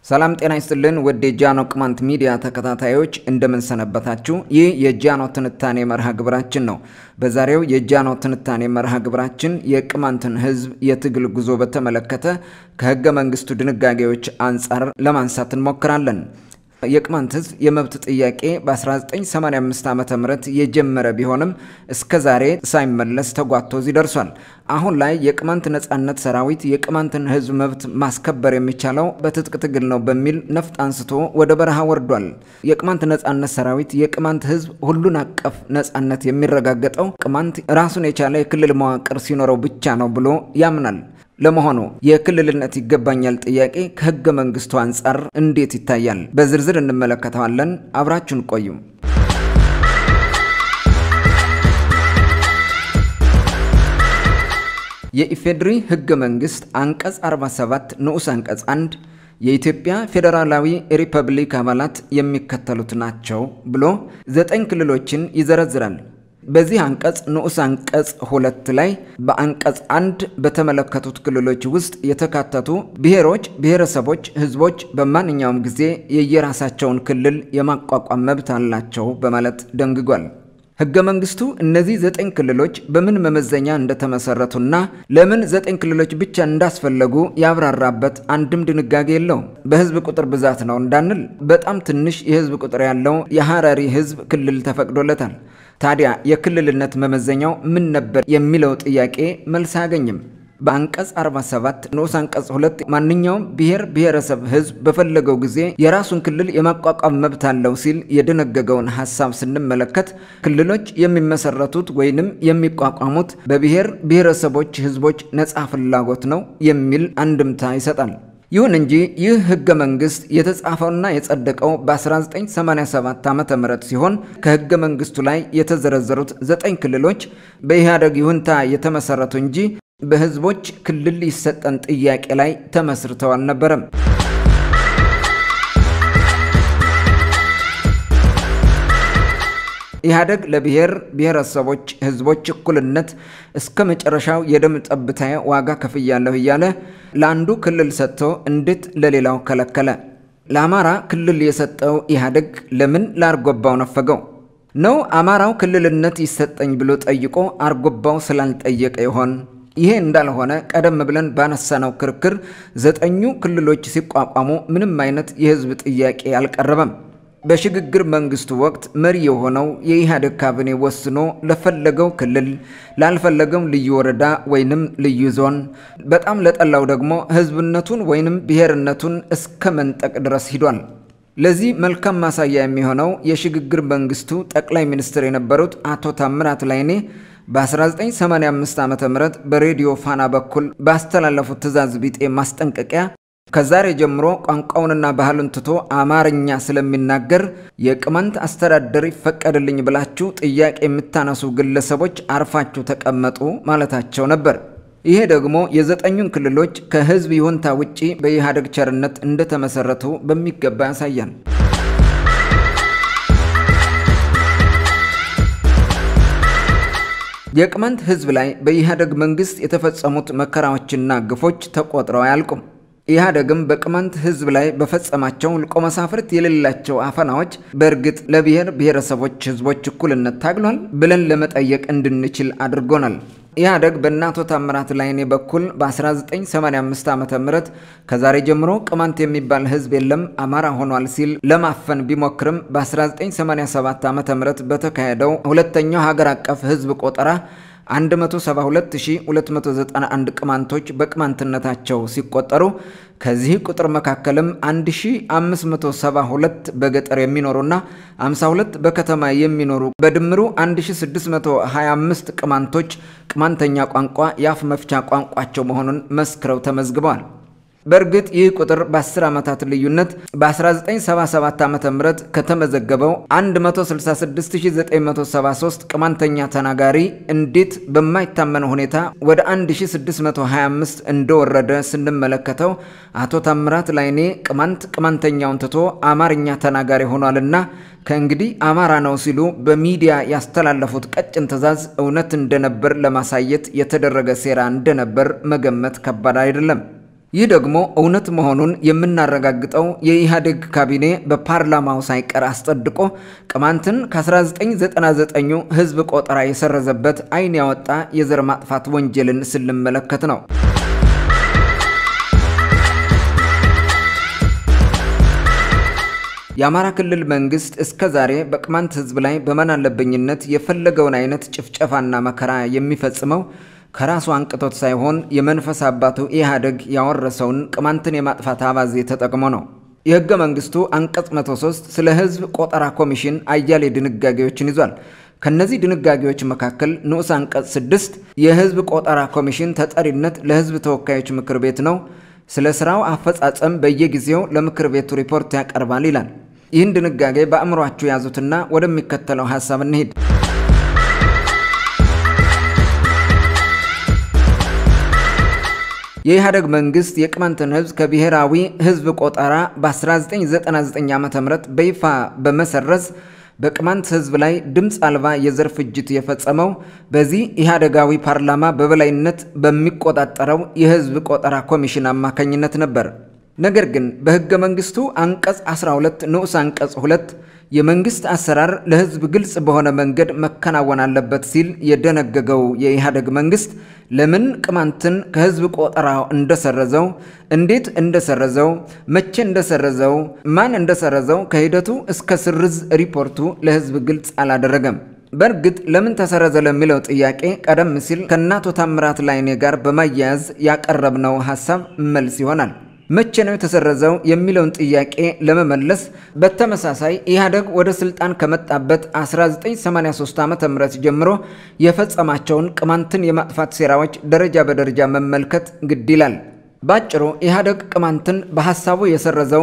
ሰላም ጤና ይስጥልን ውድ የጃኖ ቅማንት ሚዲያ ተከታታዮች እንደምንሰነበታችሁ። ይህ የጃኖ ትንታኔ መርሃ ግብራችን ነው። በዛሬው የጃኖ ትንታኔ መርሃ ግብራችን የቅማንትን ሕዝብ የትግል ጉዞ በተመለከተ ከህገ መንግስቱ ድንጋጌዎች አንጻር ለማንሳት እንሞክራለን። የቅማንት ህዝብ የመብት ጥያቄ በ1985 ዓ ም የጀመረ ቢሆንም እስከ ዛሬ ሳይመለስ ተጓቶ እዚህ ደርሷል። አሁን ላይ የቅማንት ነጻነት ሰራዊት የቅማንትን ህዝብ መብት ማስከበር የሚቻለው በትጥቅ ትግል ነው በሚል ነፍጥ አንስቶ ወደ በረሃ ወርዷል። የቅማንት ነጻነት ሰራዊት የቅማንት ህዝብ ሁሉን አቀፍ ነጻነት የሚረጋገጠው ቅማንት ራሱን የቻለ የክልል መዋቅር ሲኖረው ብቻ ነው ብሎ ያምናል። ለመሆኑ የክልልነት ይገባኛል ጥያቄ ከህገ መንግስቱ አንጻር እንዴት ይታያል? በዝርዝር እንመለከተዋለን። አብራችሁን ቆዩ። የኢፌዴሪ ህገ መንግስት አንቀጽ 47 ንዑስ አንቀጽ 1 የኢትዮጵያ ፌዴራላዊ ሪፐብሊክ አባላት የሚከተሉት ናቸው ብሎ ዘጠኝ ክልሎችን ይዘረዝራል። በዚህ አንቀጽ ንዑስ አንቀጽ ሁለት ላይ በአንቀጽ አንድ በተመለከቱት ክልሎች ውስጥ የተካተቱ ብሔሮች፣ ብሔረሰቦች፣ ህዝቦች በማንኛውም ጊዜ የየራሳቸውን ክልል የማቋቋም መብት አላቸው በማለት ደንግጓል። ህገ መንግስቱ እነዚህ ዘጠኝ ክልሎች በምን መመዘኛ እንደተመሰረቱና ለምን ዘጠኝ ክልሎች ብቻ እንዳስፈለጉ ያብራራበት አንድም ድንጋጌ የለውም። በህዝብ ቁጥር ብዛት ነው እንዳንል በጣም ትንሽ የህዝብ ቁጥር ያለው የሐረሪ ህዝብ ክልል ተፈቅዶለታል። ታዲያ የክልልነት መመዘኛው ምን ነበር የሚለው ጥያቄ መልስ አያገኝም። በአንቀጽ 47 ንዑስ አንቀጽ 2 ማንኛውም ብሔር ብሔረሰብ ህዝብ በፈለገው ጊዜ የራሱን ክልል የማቋቋም መብት አለው ሲል የደነገገውን ሀሳብ ስንመለከት ክልሎች የሚመሰረቱት ወይንም የሚቋቋሙት በብሔር ብሔረሰቦች ህዝቦች ነፃ ፍላጎት ነው የሚል አንድምታ ይሰጣል። ይሁን እንጂ ይህ ህገ መንግስት የተጻፈውና የጸደቀው በ1987 ዓ ም ሲሆን ከህገ መንግስቱ ላይ የተዘረዘሩት ዘጠኝ ክልሎች በኢህአደግ ይሁንታ የተመሰረቱ እንጂ በህዝቦች ክልል ይሰጠን ጥያቄ ላይ ተመስርተው አልነበረም። ኢህአደግ ለብሔር ብሔረሰቦች ህዝቦች እኩልነት እስከ መጨረሻው የደም ጠብታ ዋጋ ከፍያለሁ እያለ ለአንዱ ክልል ሰጥቶ እንዴት ለሌላው ከለከለ? ለአማራ ክልል የሰጠው ኢህአደግ ለምን ለአርጎባው ነፈገው? ነው አማራው ክልልነት ይሰጠኝ ብሎ ጠይቆ አርጎባው ስላልጠየቀ ይሆን? ይሄ እንዳልሆነ ቀደም ብለን ባነሳነው ክርክር ዘጠኙ ክልሎች ሲቋቋሙ ምንም አይነት የህዝብ ጥያቄ አልቀረበም። በሽግግር መንግስቱ ወቅት መሪ የሆነው የኢህአዴግ ካቢኔ ወስኖ ለፈለገው ክልል ላልፈለገው ልዩ ወረዳ ወይንም ልዩ ዞን በጣም ለጠላው ደግሞ ህዝብነቱን ወይንም ብሔርነቱን እስከ መንጠቅ ድረስ ሂዷል። ለዚህ መልካም ማሳያ የሚሆነው የሽግግር መንግስቱ ጠቅላይ ሚኒስትር የነበሩት አቶ ታምራት ላይኔ በ1985 ዓ ም በሬዲዮ ፋና በኩል ባስተላለፉት ትዕዛዝ ቢጤ ማስጠንቀቂያ ከዛሬ ጀምሮ ቋንቋውንና ባህሉን ትቶ አማርኛ ስለሚናገር የቅማንት አስተዳደር ይፈቀድልኝ ብላችሁ ጥያቄ የምታነሱ ግለሰቦች አርፋችሁ ተቀመጡ ማለታቸው ነበር። ይሄ ደግሞ የዘጠኙን ክልሎች ከህዝብ ይሁንታ ውጪ በኢህአዴግ ቸርነት እንደተመሰረቱ በሚገባ ያሳያል። የቅማንት ህዝብ ላይ በኢህአዴግ መንግስት የተፈጸሙት መከራዎችና ግፎች ተቆጥረው አያልቁም። ኢህአዴግም በቅማንት ህዝብ ላይ በፈጸማቸው ልቆ መሳፍርት የሌላቸው አፈናዎች በእርግጥ ለብሔር ብሔረሰቦች ህዝቦች እኩልነት ታግሏል ብለን ለመጠየቅ እንድንችል አድርጎናል። ኢህአዴግ በእነ አቶ ታምራት ላይኔ በኩል በ1985 ዓ ም ከዛሬ ጀምሮ ቅማንት የሚባል ህዝብ የለም አማራ ሆኗል ሲል ለማፈን ቢሞክርም በ1987 ዓ ም በተካሄደው ሁለተኛው ሀገር አቀፍ ህዝብ ቆጠራ 172291 ቅማንቶች በቅማንትነታቸው ሲቆጠሩ ከዚህ ቁጥር መካከልም 1572 በገጠር የሚኖሩና 52 በከተማ የሚኖሩ በድምሩ 1625 ቅማንቶች ቅማንተኛ ቋንቋ የአፍ መፍቻ ቋንቋቸው መሆኑን መስክረው ተመዝግበዋል። በእርግጥ ይህ ቁጥር በ10 ዓመታት ልዩነት በ1977 ዓ ም ከተመዘገበው 166973 ቅማንተኛ ተናጋሪ እንዴት በማይታመን ሁኔታ ወደ 1625 እንደወረደ ስንመለከተው አቶ ታምራት ላይኔ ቅማንት ቅማንተኛውን ትቶ አማርኛ ተናጋሪ ሆኗልና ከእንግዲህ አማራ ነው ሲሉ በሚዲያ ያስተላለፉት ቀጭን ትዕዛዝ እውነት እንደነበር ለማሳየት የተደረገ ሴራ እንደነበር መገመት ከባድ አይደለም። ይህ ደግሞ እውነት መሆኑን የምናረጋግጠው የኢህአዴግ ካቢኔ በፓርላማው ሳይቀር አስጸድቆ ቅማንትን ከ1999 ህዝብ ቆጠራ የሰረዘበት ዓይን ያወጣ የዘር ማጥፋት ወንጀልን ስንመለከት ነው። የአማራ ክልል መንግስት እስከ ዛሬ በቅማንት ህዝብ ላይ በማናለብኝነት የፈለገውን አይነት ጭፍጨፋና መከራ የሚፈጽመው ከራሱ አንቅቶት ሳይሆን የመንፈስ አባቱ ኢህአዴግ ያወረሰውን ቅማንትን የማጥፋት አባዜ ተጠቅሞ ነው። የህገ መንግስቱ አንቀጽ 103 ስለ ህዝብ ቆጠራ ኮሚሽን አያሌ ድንጋጌዎችን ይዟል። ከነዚህ ድንጋጌዎች መካከል ንዑስ አንቀጽ 6 የህዝብ ቆጠራ ኮሚሽን ተጠሪነት ለህዝብ ተወካዮች ምክር ቤት ነው፣ ስለ ስራው አፈጻጸም በየጊዜው ለምክር ቤቱ ሪፖርት ያቀርባል ይላል። ይህን ድንጋጌ በአእምሯችሁ ያዙትና ወደሚከተለው ሀሳብ እንሂድ። የኢህአዴግ መንግስት የቅማንትን ህዝብ ከብሔራዊ ህዝብ ቆጠራ በ1999 ዓ ም በይፋ በመሰረዝ በቅማንት ህዝብ ላይ ድምፅ አልባ የዘር ፍጅት የፈጸመው በዚህ ኢህአዴጋዊ ፓርላማ በበላይነት በሚቆጣጠረው የህዝብ ቆጠራ ኮሚሽን አማካኝነት ነበር። ነገር ግን በህገ መንግስቱ አንቀጽ 12 ንዑስ አንቀጽ 2 የመንግስት አሰራር ለህዝብ ግልጽ በሆነ መንገድ መከናወን አለበት ሲል የደነገገው የኢህአዴግ መንግስት ለምን ቅማንትን ከህዝብ ቆጠራ እንደሰረዘው፣ እንዴት እንደሰረዘው፣ መቼ እንደሰረዘው፣ ማን እንደሰረዘው ከሂደቱ እስከ ስርዝ ሪፖርቱ ለህዝብ ግልጽ አላደረገም። በእርግጥ ለምን ተሰረዘ ለሚለው ጥያቄ ቀደም ሲል ከአቶ ታምራት ላይኔ ጋር በማያያዝ ያቀረብነው ሀሳብ መልስ ይሆናል። መቼ ነው የተሰረዘው የሚለውን ጥያቄ ለመመለስ በተመሳሳይ ኢህአዴግ ወደ ስልጣን ከመጣበት 1983 ዓ ም ጀምሮ የፈጸማቸውን ቅማንትን የማጥፋት ሴራዎች ደረጃ በደረጃ መመልከት ግድ ይላል። ባጭሩ ኢህአዴግ ቅማንትን በሐሳቡ የሰረዘው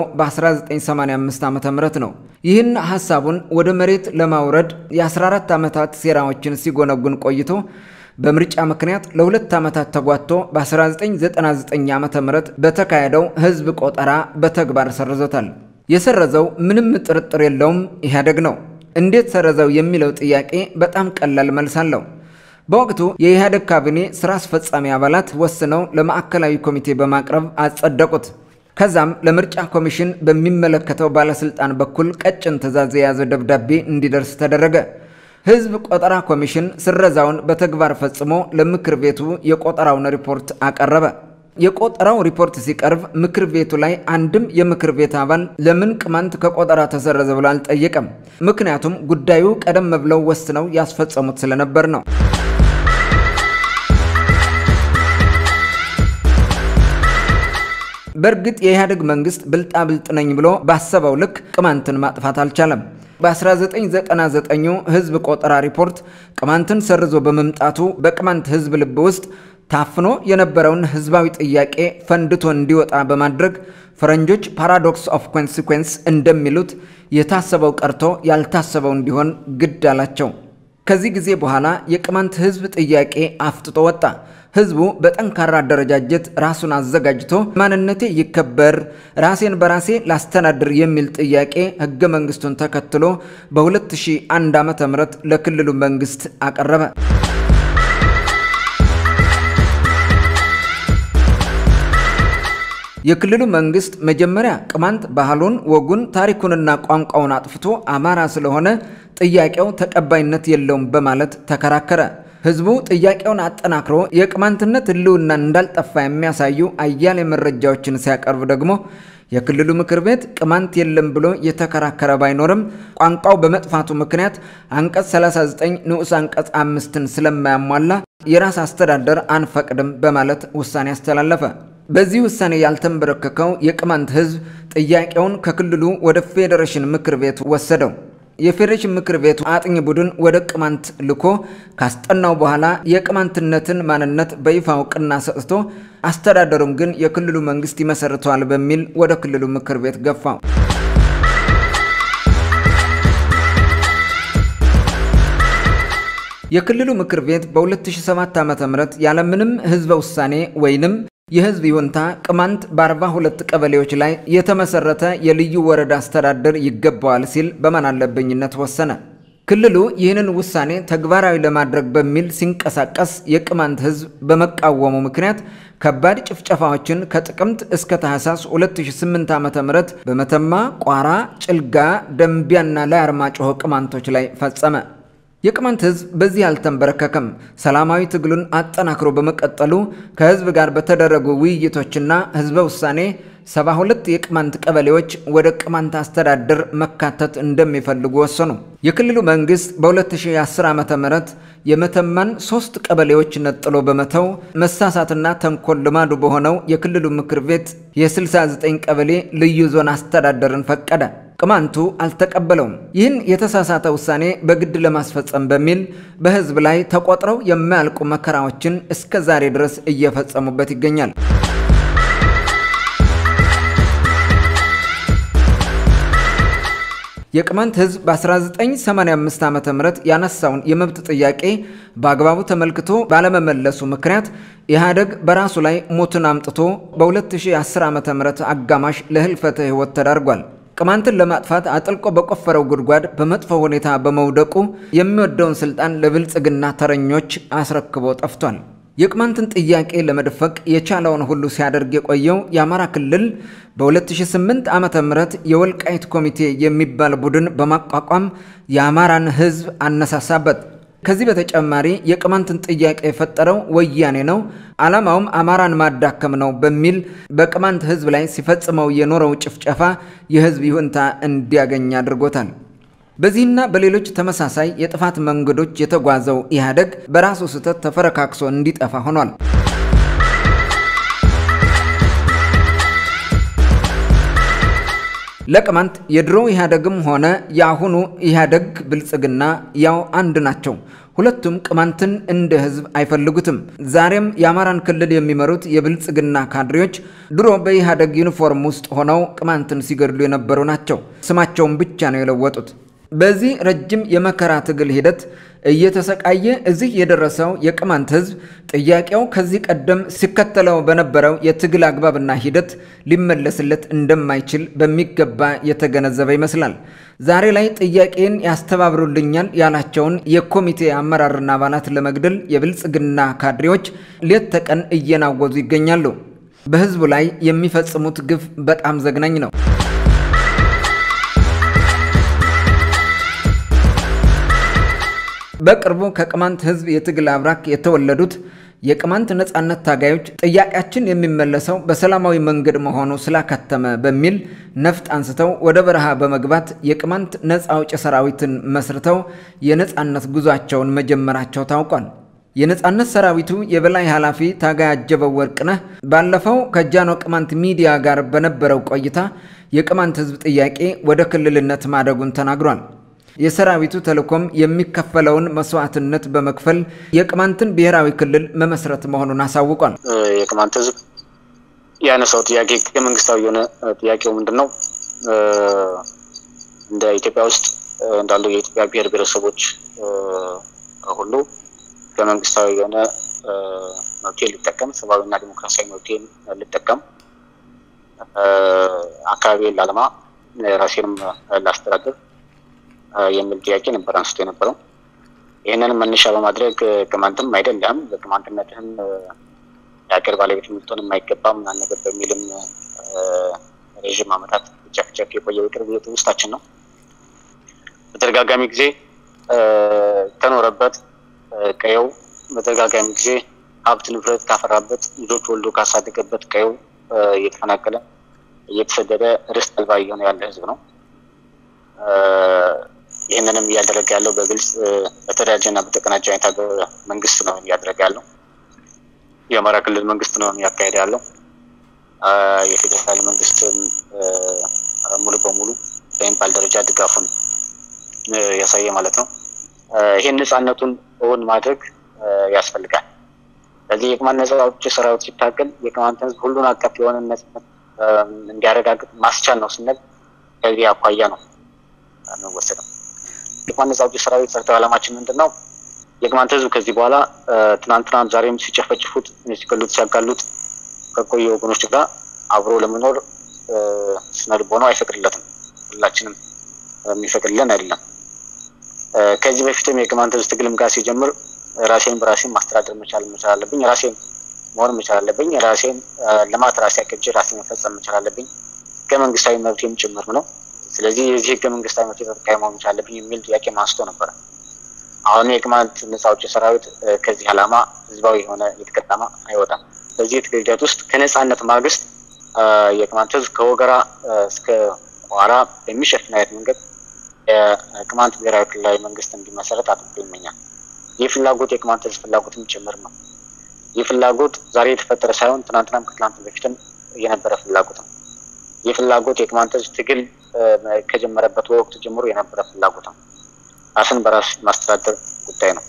በ1985 ዓ ም ነው። ይህን ሐሳቡን ወደ መሬት ለማውረድ የ14 ዓመታት ሴራዎችን ሲጎነጉን ቆይቶ በምርጫ ምክንያት ለሁለት ዓመታት ተጓቶ በ1999 ዓ ም በተካሄደው ህዝብ ቆጠራ በተግባር ሰርዞታል። የሰረዘው ምንም ጥርጥር የለውም ኢህአዴግ ነው። እንዴት ሰረዘው የሚለው ጥያቄ በጣም ቀላል መልስ አለው። በወቅቱ የኢህአዴግ ካቢኔ ስራ አስፈጻሚ አባላት ወስነው ለማዕከላዊ ኮሚቴ በማቅረብ አጸደቁት። ከዛም ለምርጫ ኮሚሽን በሚመለከተው ባለስልጣን በኩል ቀጭን ትዕዛዝ የያዘ ደብዳቤ እንዲደርስ ተደረገ። ህዝብ ቆጠራ ኮሚሽን ስረዛውን በተግባር ፈጽሞ ለምክር ቤቱ የቆጠራውን ሪፖርት አቀረበ። የቆጠራው ሪፖርት ሲቀርብ ምክር ቤቱ ላይ አንድም የምክር ቤት አባል ለምን ቅማንት ከቆጠራ ተሰረዘ ብሎ አልጠየቀም። ምክንያቱም ጉዳዩ ቀደም ብለው ወስነው ያስፈጸሙት ስለነበር ነው። በእርግጥ የኢህአዴግ መንግስት ብልጣብልጥ ነኝ ብሎ ባሰበው ልክ ቅማንትን ማጥፋት አልቻለም። በ1999 ህዝብ ቆጠራ ሪፖርት ቅማንትን ሰርዞ በመምጣቱ በቅማንት ህዝብ ልብ ውስጥ ታፍኖ የነበረውን ህዝባዊ ጥያቄ ፈንድቶ እንዲወጣ በማድረግ ፈረንጆች ፓራዶክስ ኦፍ ኮንሲኩዌንስ እንደሚሉት የታሰበው ቀርቶ ያልታሰበው እንዲሆን ግድ አላቸው። ከዚህ ጊዜ በኋላ የቅማንት ህዝብ ጥያቄ አፍጥጦ ወጣ። ህዝቡ በጠንካራ አደረጃጀት ራሱን አዘጋጅቶ ማንነቴ ይከበር፣ ራሴን በራሴ ላስተዳድር የሚል ጥያቄ ህገ መንግስቱን ተከትሎ በ2001 ዓ ም ለክልሉ መንግስት አቀረበ። የክልሉ መንግስት መጀመሪያ ቅማንት ባህሉን፣ ወጉን፣ ታሪኩንና ቋንቋውን አጥፍቶ አማራ ስለሆነ ጥያቄው ተቀባይነት የለውም በማለት ተከራከረ። ህዝቡ ጥያቄውን አጠናክሮ የቅማንትነት ህልውና እንዳልጠፋ የሚያሳዩ አያሌ መረጃዎችን ሲያቀርብ ደግሞ የክልሉ ምክር ቤት ቅማንት የለም ብሎ የተከራከረ ባይኖርም ቋንቋው በመጥፋቱ ምክንያት አንቀጽ 39 ንዑስ አንቀጽ አምስትን ስለማያሟላ የራስ አስተዳደር አንፈቅድም በማለት ውሳኔ አስተላለፈ። በዚህ ውሳኔ ያልተንበረከከው የቅማንት ህዝብ ጥያቄውን ከክልሉ ወደ ፌዴሬሽን ምክር ቤት ወሰደው። የፌዴሬሽን ምክር ቤቱ አጥኚ ቡድን ወደ ቅማንት ልኮ ካስጠናው በኋላ የቅማንትነትን ማንነት በይፋ እውቅና ሰጥቶ አስተዳደሩም ግን የክልሉ መንግስት ይመሰርተዋል በሚል ወደ ክልሉ ምክር ቤት ገፋው። የክልሉ ምክር ቤት በ2007 ዓ.ም ያለምንም ህዝበ ውሳኔ ወይንም የህዝብ ይሁንታ ቅማንት በ42 ቀበሌዎች ላይ የተመሰረተ የልዩ ወረዳ አስተዳደር ይገባዋል ሲል በማናለብኝነት ወሰነ። ክልሉ ይህንን ውሳኔ ተግባራዊ ለማድረግ በሚል ሲንቀሳቀስ የቅማንት ሕዝብ በመቃወሙ ምክንያት ከባድ ጭፍጨፋዎችን ከጥቅምት እስከ ታህሳስ 2008 ዓ.ም በመተማ፣ ቋራ፣ ጭልጋ፣ ደንቢያና ላይ አርማጭሆ ቅማንቶች ላይ ፈጸመ። የቅማንት ሕዝብ በዚህ አልተንበረከከም። ሰላማዊ ትግሉን አጠናክሮ በመቀጠሉ ከሕዝብ ጋር በተደረጉ ውይይቶችና ሕዝበ ውሳኔ 72 የቅማንት ቀበሌዎች ወደ ቅማንት አስተዳደር መካተት እንደሚፈልጉ ወሰኑ። የክልሉ መንግስት በ2010 ዓ ም የመተማን ሶስት ቀበሌዎች ነጥሎ በመተው መሳሳትና ተንኮል ልማዱ በሆነው የክልሉ ምክር ቤት የ69 ቀበሌ ልዩ ዞን አስተዳደርን ፈቀደ። ቅማንቱ አልተቀበለውም። ይህን የተሳሳተ ውሳኔ በግድ ለማስፈጸም በሚል በህዝብ ላይ ተቆጥረው የማያልቁ መከራዎችን እስከ ዛሬ ድረስ እየፈጸሙበት ይገኛል። የቅማንት ህዝብ በ1985 ዓ ም ያነሳውን የመብት ጥያቄ በአግባቡ ተመልክቶ ባለመመለሱ ምክንያት ኢህአደግ በራሱ ላይ ሞትን አምጥቶ በ2010 ዓ ም አጋማሽ ለህልፈተ ህይወት ተዳርጓል። ቅማንትን ለማጥፋት አጥልቆ በቆፈረው ጉድጓድ በመጥፎ ሁኔታ በመውደቁ የሚወደውን ስልጣን ለብልጽግና ተረኞች አስረክቦ ጠፍቷል። የቅማንትን ጥያቄ ለመድፈቅ የቻለውን ሁሉ ሲያደርግ የቆየው የአማራ ክልል በ2008 ዓ ም የወልቃይት ኮሚቴ የሚባል ቡድን በማቋቋም የአማራን ህዝብ አነሳሳበት። ከዚህ በተጨማሪ የቅማንትን ጥያቄ የፈጠረው ወያኔ ነው፣ ዓላማውም አማራን ማዳከም ነው በሚል በቅማንት ህዝብ ላይ ሲፈጽመው የኖረው ጭፍጨፋ የህዝብ ይሁንታ እንዲያገኝ አድርጎታል። በዚህና በሌሎች ተመሳሳይ የጥፋት መንገዶች የተጓዘው ኢህአደግ በራሱ ስህተት ተፈረካክሶ እንዲጠፋ ሆኗል። ለቅማንት የድሮ ኢህአደግም ሆነ የአሁኑ ኢህአደግ ብልጽግና ያው አንድ ናቸው። ሁለቱም ቅማንትን እንደ ህዝብ አይፈልጉትም። ዛሬም የአማራን ክልል የሚመሩት የብልጽግና ካድሬዎች ድሮ በኢህአደግ ዩኒፎርም ውስጥ ሆነው ቅማንትን ሲገድሉ የነበሩ ናቸው። ስማቸውን ብቻ ነው የለወጡት። በዚህ ረጅም የመከራ ትግል ሂደት እየተሰቃየ እዚህ የደረሰው የቅማንት ህዝብ ጥያቄው ከዚህ ቀደም ሲከተለው በነበረው የትግል አግባብና ሂደት ሊመለስለት እንደማይችል በሚገባ የተገነዘበ ይመስላል። ዛሬ ላይ ጥያቄን ያስተባብሩልኛል ያላቸውን የኮሚቴ አመራርና አባላት ለመግደል የብልጽግና ካድሬዎች ሌት ተቀን እየናወዙ ይገኛሉ። በህዝቡ ላይ የሚፈጽሙት ግፍ በጣም ዘግናኝ ነው። በቅርቡ ከቅማንት ህዝብ የትግል አብራክ የተወለዱት የቅማንት ነጻነት ታጋዮች ጥያቄያችን የሚመለሰው በሰላማዊ መንገድ መሆኑ ስላከተመ በሚል ነፍጥ አንስተው ወደ በረሃ በመግባት የቅማንት ነጻ አውጪ ሰራዊትን መስርተው የነጻነት ጉዟቸውን መጀመራቸው ታውቋል። የነጻነት ሰራዊቱ የበላይ ኃላፊ ታጋይ አጀበው ወርቅነህ ባለፈው ከጃኖ ቅማንት ሚዲያ ጋር በነበረው ቆይታ የቅማንት ህዝብ ጥያቄ ወደ ክልልነት ማደጉን ተናግሯል። የሰራዊቱ ተልዕኮም የሚከፈለውን መስዋዕትነት በመክፈል የቅማንትን ብሔራዊ ክልል መመስረት መሆኑን አሳውቋል። የቅማንት ህዝብ ያነሳው ጥያቄ መንግስታዊ የሆነ ጥያቄው ምንድን ነው? እንደ ኢትዮጵያ ውስጥ እንዳሉ የኢትዮጵያ ብሔር ብሔረሰቦች ሁሉ ከመንግስታዊ የሆነ መብቴ ሊጠቀም፣ ሰብአዊና ዲሞክራሲያዊ መብቴን ልጠቀም፣ አካባቢን ላለማ፣ ራሴንም ላስተዳድር የሚል ጥያቄ ነበር አንስቶ የነበረው። ይህንንም መነሻ በማድረግ ቅማንትም አይደለም በቅማንትነትህም የሀገር ባለቤት ልትሆን የማይገባም ምናምን ነገር በሚልም ረዥም ዓመታት ጨፍጨፍ የቆየው የቅርብ ውስጣችን ነው። በተደጋጋሚ ጊዜ ከኖረበት ቀየው በተደጋጋሚ ጊዜ ሀብት ንብረት ካፈራበት ልጆች ወልዶ ካሳደገበት ቀየው እየተፈናቀለ እየተሰደደ ርስት አልባ እየሆነ ያለ ህዝብ ነው። ይህንንም እያደረገ ያለው በግልጽ በተደራጀና በተቀናጀ አይነት ሀገር መንግስት ነው እያደረገ ያለው። የአማራ ክልል መንግስት ነው እያካሄደ ያለው። የፌዴራል መንግስትም ሙሉ በሙሉ በሚባል ደረጃ ድጋፉን ያሳየ ማለት ነው። ይህን ነፃነቱን እውን ማድረግ ያስፈልጋል። ስለዚህ የቅማንት ነጻ አውጪ ሰራዊት ሲታገል የቅማንት ህዝብ ሁሉን አቀፍ የሆነ ነጻነት እንዲያረጋግጥ ማስቻል ነው ስንል ከዚህ አኳያ ነው የሚወሰደው። የቅማንት ነጻ አውጪ ሰራዊት ሰርተው ዓላማችን ምንድን ነው? የቅማንት ህዝብ ከዚህ በኋላ ትናንትናም ዛሬም ሲጨፈጭፉት፣ ሲገሉት፣ ሲያጋሉት ከቆየ ወገኖች ጋር አብሮ ለመኖር ስነ ልቦናው አይፈቅድለትም። ሁላችንም የሚፈቅድልን አይደለም። ከዚህ በፊትም የቅማንት ህዝብ ትግልም ጋር ሲጀምር ራሴን በራሴን ማስተዳደር መቻል መቻል አለብኝ፣ ራሴን መሆን መቻል አለብኝ፣ ራሴን ልማት ራሴ አቅጄ ራሴን መፈጸም መቻል አለብኝ፣ ህገ መንግስታዊ መብቴም ጭምር ነው። ስለዚህ የዚህ ህገ መንግስታዊ መብት ተጠቃሚ መሆን መቻል አለብኝ የሚል ጥያቄ ማንስቶ ነበረ። አሁን የቅማንት ነጻ አውጪ ሰራዊት ከዚህ ዓላማ ህዝባዊ የሆነ የትግል ዓላማ አይወጣም። በዚህ የትግል ሂደት ውስጥ ከነጻነት ማግስት የቅማንት ህዝብ ከወገራ እስከ ቋራ በሚሸፍን አይነት መንገድ የቅማንት ብሔራዊ ክልላዊ መንግስት እንዲመሰረት አጥብቆ ይመኛል። ይህ ፍላጎት የቅማንት ህዝብ ፍላጎትም ጭምር ነው። ይህ ፍላጎት ዛሬ የተፈጠረ ሳይሆን ትናንትናም ከትናንት በፊትም የነበረ ፍላጎት ነው። ይህ ፍላጎት የቅማንት ህዝብ ትግል ከጀመረበት ወቅት ጀምሮ የነበረ ፍላጎት ነው። ራስን በራስ ማስተዳደር ጉዳይ ነው።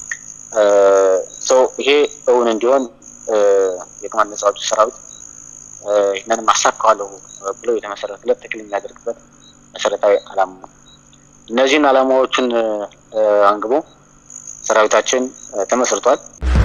ይሄ እውን እንዲሆን የቅማንት ነጻ አውጪ ሰራዊት ይህንን ማሳካዋለሁ ብሎ የተመሰረተለት ትግል የሚያደርግበት መሰረታዊ ዓላማ ነው። እነዚህን ዓላማዎቹን አንግቦ ሰራዊታችን ተመስርቷል።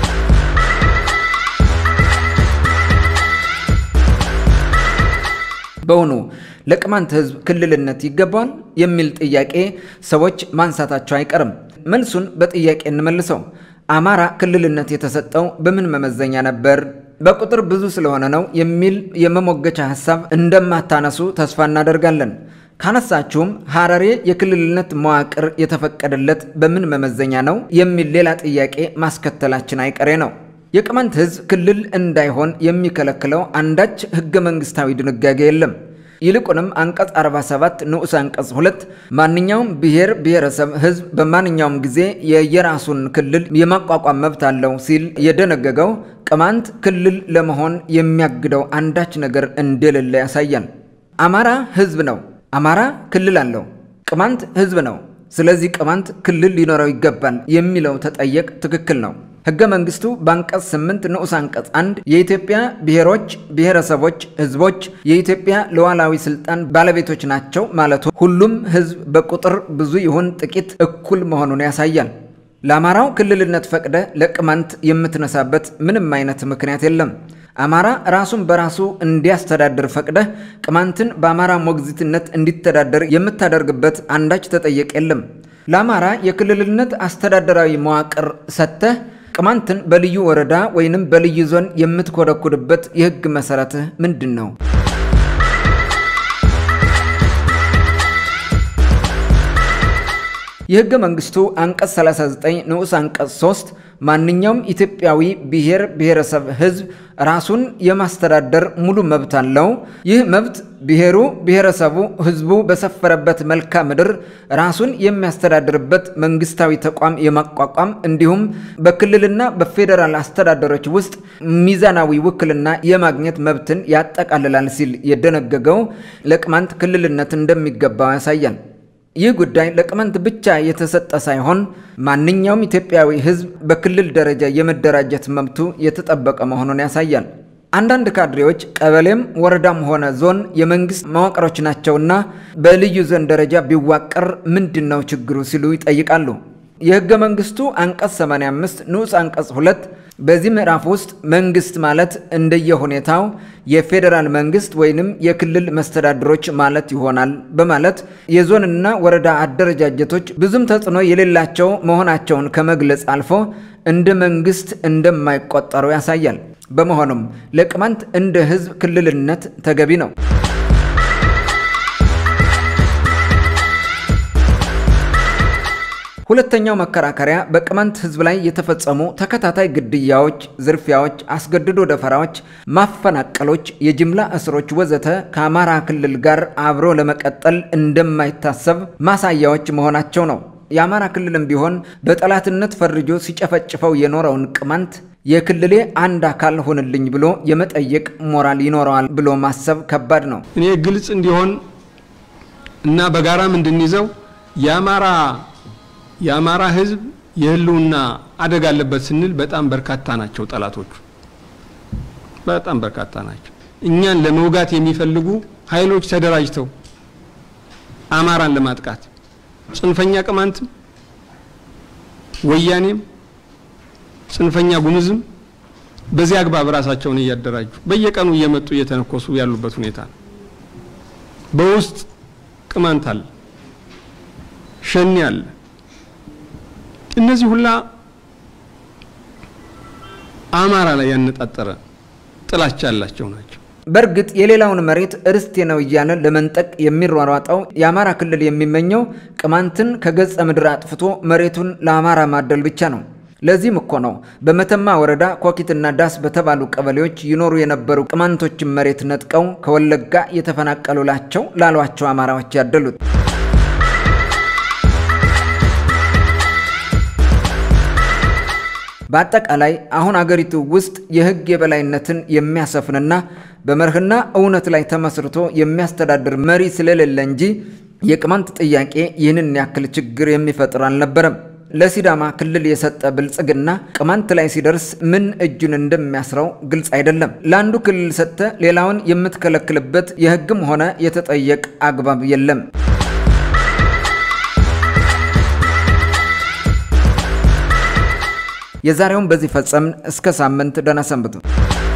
በውኑ ለቅማንት ህዝብ ክልልነት ይገባዋል የሚል ጥያቄ ሰዎች ማንሳታቸው አይቀርም። መልሱን በጥያቄ እንመልሰው። አማራ ክልልነት የተሰጠው በምን መመዘኛ ነበር? በቁጥር ብዙ ስለሆነ ነው የሚል የመሞገቻ ሀሳብ እንደማታነሱ ተስፋ እናደርጋለን። ካነሳችሁም ሐረሬ የክልልነት መዋቅር የተፈቀደለት በምን መመዘኛ ነው የሚል ሌላ ጥያቄ ማስከተላችን አይቀሬ ነው። የቅማንት ህዝብ ክልል እንዳይሆን የሚከለክለው አንዳች ህገ መንግስታዊ ድንጋጌ የለም። ይልቁንም አንቀጽ 47 ንዑስ አንቀጽ 2 ማንኛውም ብሔር ብሔረሰብ ህዝብ በማንኛውም ጊዜ የየራሱን ክልል የማቋቋም መብት አለው ሲል የደነገገው ቅማንት ክልል ለመሆን የሚያግደው አንዳች ነገር እንደሌለ ያሳያል። አማራ ህዝብ ነው። አማራ ክልል አለው። ቅማንት ህዝብ ነው። ስለዚህ ቅማንት ክልል ሊኖረው ይገባል የሚለው ተጠየቅ ትክክል ነው። ህገ መንግስቱ በአንቀጽ 8 ንዑስ አንቀጽ 1 የኢትዮጵያ ብሔሮች፣ ብሔረሰቦች፣ ህዝቦች የኢትዮጵያ ሉዓላዊ ስልጣን ባለቤቶች ናቸው ማለቱ ሁሉም ህዝብ በቁጥር ብዙ ይሁን ጥቂት እኩል መሆኑን ያሳያል። ለአማራው ክልልነት ፈቅደ ለቅማንት የምትነሳበት ምንም አይነት ምክንያት የለም። አማራ ራሱን በራሱ እንዲያስተዳድር ፈቅደህ ቅማንትን በአማራ ሞግዚትነት እንዲተዳደር የምታደርግበት አንዳች ተጠየቅ የለም። ለአማራ የክልልነት አስተዳደራዊ መዋቅር ሰጥተህ ቅማንትን በልዩ ወረዳ ወይንም በልዩ ዞን የምትኮደኩድበት የህግ መሰረትህ ምንድን ነው? የህገ መንግስቱ አንቀጽ 39 ንዑስ አንቀጽ 3 ማንኛውም ኢትዮጵያዊ ብሔር ብሔረሰብ ህዝብ ራሱን የማስተዳደር ሙሉ መብት አለው። ይህ መብት ብሔሩ ብሔረሰቡ ህዝቡ በሰፈረበት መልክዓ ምድር ራሱን የሚያስተዳድርበት መንግስታዊ ተቋም የማቋቋም እንዲሁም በክልልና በፌዴራል አስተዳደሮች ውስጥ ሚዛናዊ ውክልና የማግኘት መብትን ያጠቃልላል ሲል የደነገገው ለቅማንት ክልልነት እንደሚገባው ያሳያል። ይህ ጉዳይ ለቅማንት ብቻ የተሰጠ ሳይሆን ማንኛውም ኢትዮጵያዊ ህዝብ በክልል ደረጃ የመደራጀት መብቱ የተጠበቀ መሆኑን ያሳያል። አንዳንድ ካድሬዎች ቀበሌም ወረዳም ሆነ ዞን የመንግስት መዋቅሮች ናቸውና በልዩ ዞን ደረጃ ቢዋቀር ምንድን ነው ችግሩ ሲሉ ይጠይቃሉ። የህገ መንግስቱ አንቀጽ 85 ንዑስ አንቀጽ 2 በዚህ ምዕራፍ ውስጥ መንግስት ማለት እንደየሁኔታው የፌዴራል መንግስት ወይንም የክልል መስተዳድሮች ማለት ይሆናል በማለት የዞንና ወረዳ አደረጃጀቶች ብዙም ተጽዕኖ የሌላቸው መሆናቸውን ከመግለጽ አልፎ እንደ መንግስት እንደማይቆጠሩ ያሳያል። በመሆኑም ለቅማንት እንደ ህዝብ ክልልነት ተገቢ ነው። ሁለተኛው መከራከሪያ በቅማንት ህዝብ ላይ የተፈጸሙ ተከታታይ ግድያዎች፣ ዝርፊያዎች፣ አስገድዶ ደፈራዎች፣ ማፈናቀሎች፣ የጅምላ እስሮች ወዘተ ከአማራ ክልል ጋር አብሮ ለመቀጠል እንደማይታሰብ ማሳያዎች መሆናቸው ነው። የአማራ ክልልም ቢሆን በጠላትነት ፈርጆ ሲጨፈጭፈው የኖረውን ቅማንት የክልሌ አንድ አካል ሆንልኝ ብሎ የመጠየቅ ሞራል ይኖረዋል ብሎ ማሰብ ከባድ ነው። እኔ ግልጽ እንዲሆን እና በጋራም እንድንይዘው የአማራ የአማራ ህዝብ የህልውና አደጋ አለበት ስንል በጣም በርካታ ናቸው ጠላቶቹ፣ በጣም በርካታ ናቸው። እኛን ለመውጋት የሚፈልጉ ኃይሎች ተደራጅተው አማራን ለማጥቃት ጽንፈኛ ቅማንትም፣ ወያኔም፣ ጽንፈኛ ጉምዝም በዚህ አግባብ ራሳቸውን እያደራጁ በየቀኑ እየመጡ እየተነኮሱ ያሉበት ሁኔታ ነው። በውስጥ ቅማንት አለ፣ ሸኔ አለ እነዚህ ሁላ አማራ ላይ ያነጣጠረ ጥላቻ ያላቸው ናቸው። በእርግጥ የሌላውን መሬት እርስቴ ነው እያለ ለመንጠቅ የሚሯሯጠው የአማራ ክልል የሚመኘው ቅማንትን ከገጸ ምድር አጥፍቶ መሬቱን ለአማራ ማደል ብቻ ነው። ለዚህም እኮ ነው በመተማ ወረዳ ኮኪትና ዳስ በተባሉ ቀበሌዎች ይኖሩ የነበሩ ቅማንቶችን መሬት ነጥቀው ከወለጋ የተፈናቀሉላቸው ላሏቸው አማራዎች ያደሉት። በአጠቃላይ አሁን አገሪቱ ውስጥ የሕግ የበላይነትን የሚያሰፍንና በመርህና እውነት ላይ ተመስርቶ የሚያስተዳድር መሪ ስለሌለ እንጂ የቅማንት ጥያቄ ይህንን ያክል ችግር የሚፈጥር አልነበረም። ለሲዳማ ክልል የሰጠ ብልጽግና ቅማንት ላይ ሲደርስ ምን እጁን እንደሚያስረው ግልጽ አይደለም። ለአንዱ ክልል ሰጥተ ሌላውን የምትከለክልበት የሕግም ሆነ የተጠየቅ አግባብ የለም። የዛሬውን በዚህ ፈጸምን። እስከ ሳምንት ደህና ሰንብቱ።